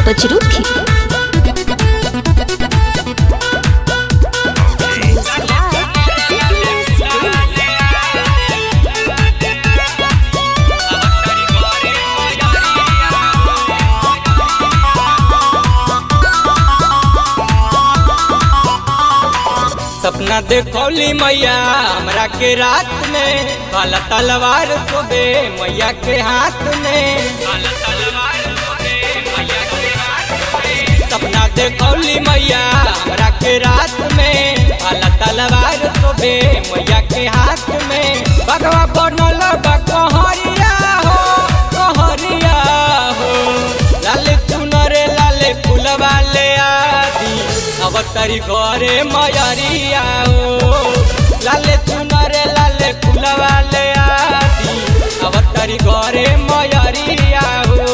Pocirucchi. सपना देखौली मैया हमरा के रात में काला तलवार सोबे मैया के हाथ में काला तलवार सोबे मैया के हाथ में सपना देखौली मैया हमरा के रात में काला तलवार सोबे मैया के हाथ में बगवा बनल बा कहरिया हो कहरिया हो लाले चुनरे लाले फुलवा ले आदी अब तरी घरे मयरिया हो लाले चुनरे लाले फुलवा ले आदी अब तरी घरे मयरिया हो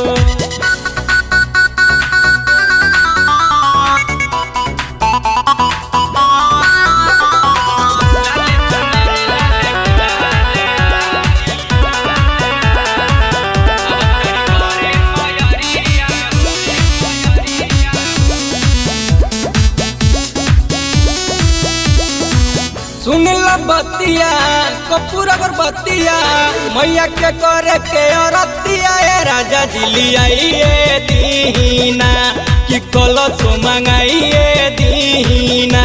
सुन ल बतिया कपूर अगरबत्तिया मैया के करे के औरतिया ए राजा जिली आइए दीना कि कलश मंगाइए दीना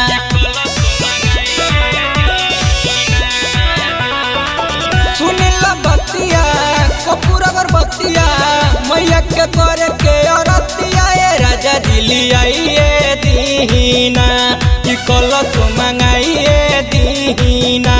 सुन ल बतिया कपूर अगरबत्तिया मैया के करे के औरतिया ए राजा जिली आइए दीना कि कलश मंगाइए दीना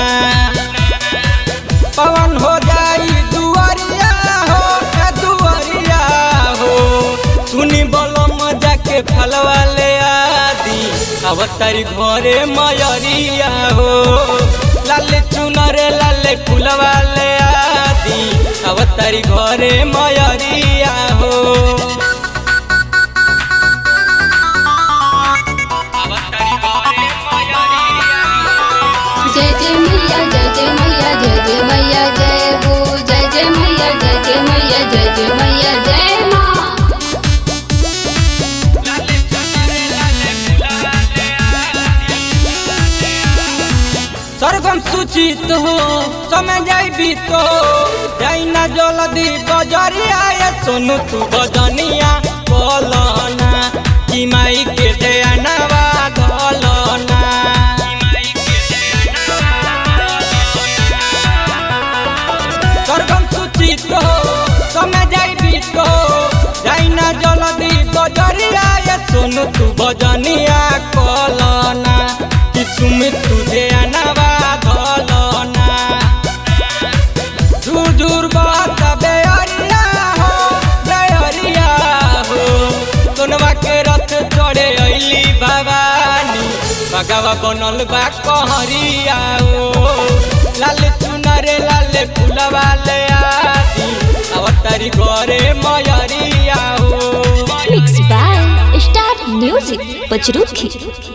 पवन हो जाई दुआरिया हो ए दुआरिया हो सुनी बोलो मजा के फलवा ले आदी अब तारी घरे मयरिया हो लाले चुनरे लाले फुलवा ले आदी अब तारी घरे मयरिया हो अब तारी घरे मयरिया जय जय मैया जय जय मैया जय जय मैया जय हो जय जय मैया जय जय मैया जय जय मैया जय माँ सरगम सूचित हो समय जाई बीत हो जाई ना जल्दी बजरिया ये सोनू तू बजनिया बोलना कि माई के दयानवा धलना सरगम सूचित हो समय जाई बीत हो जाई ना जल्दी बजरिया ये सोनू तू बजनिया कलना कि सुमित तुझे अनवा धलना दूर दूर बात बेअरिया हो बेअरिया हो सोनवा के रथ चढ़े अइली भवानी भगवा बनल बा कहरिया हो लाल चुनरे लाले फुलवा ले आदी अवतारी घरे मयरिया हो Mixed by Star Music. Pocirucchi.